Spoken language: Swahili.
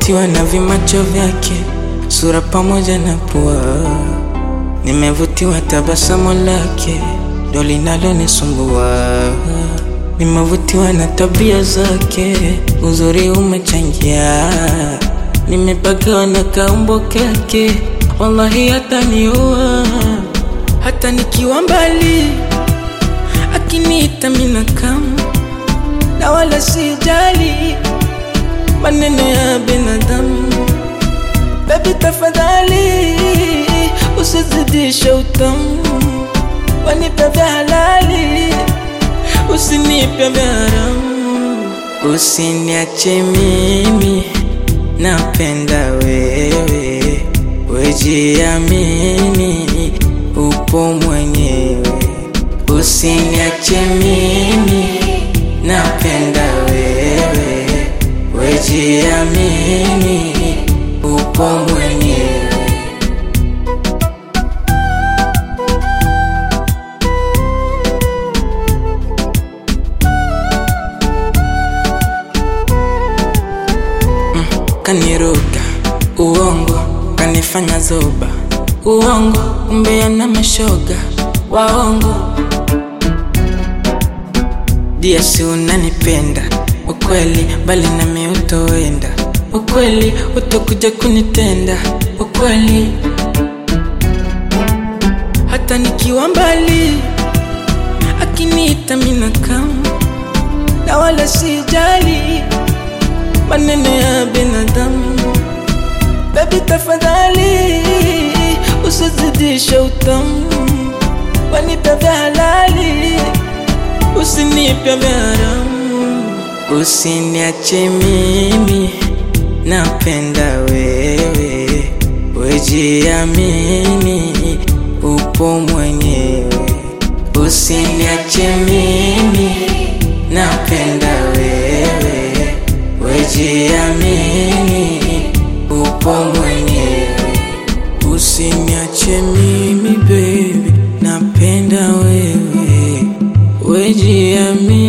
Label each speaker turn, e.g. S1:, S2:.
S1: Nimevutiwa na vimacho vyake, sura pamoja na pua. Nimevutiwa tabasamu lake, ndo linalonisumbua. Nimevutiwa na tabia zake, uzuri umechangia. Nimepagawa na kaumbo kake, wallahi hataniua. Hata nikiwa mbali, akiniita mina kama na wala sijali maneno ya binadamu. Baby tafadhali, usizidishe utamu, wanipe vya halali, usinipe vya haramu. Usiniache mimi, napenda wewe, wejiamini, upo mwenyewe. Usiniache mimi, napenda wewe, wejiamini, upo mwenyewe. Kaniruka uongo, kanifanya zoba uongo, umbea na mashoga waongo. Dia si unanipenda ukweli, bali nami utoenda ukweli, utakuja kunitenda ukweli, hata nikiwa mbali, akiniita mina kama na wala sijali maneno ya binadamu. Baby tafadhali, usizidishe utamu, wanipe vya halali, usinipe vya haramu. Usiniache mimi, napenda wewe, wejiamini, upo mwenyewe. Usiniache mimi, napenda wewe, wejiamini, upo mwenyewe. Usiniache mimi baby, napenda wewe, wejiamini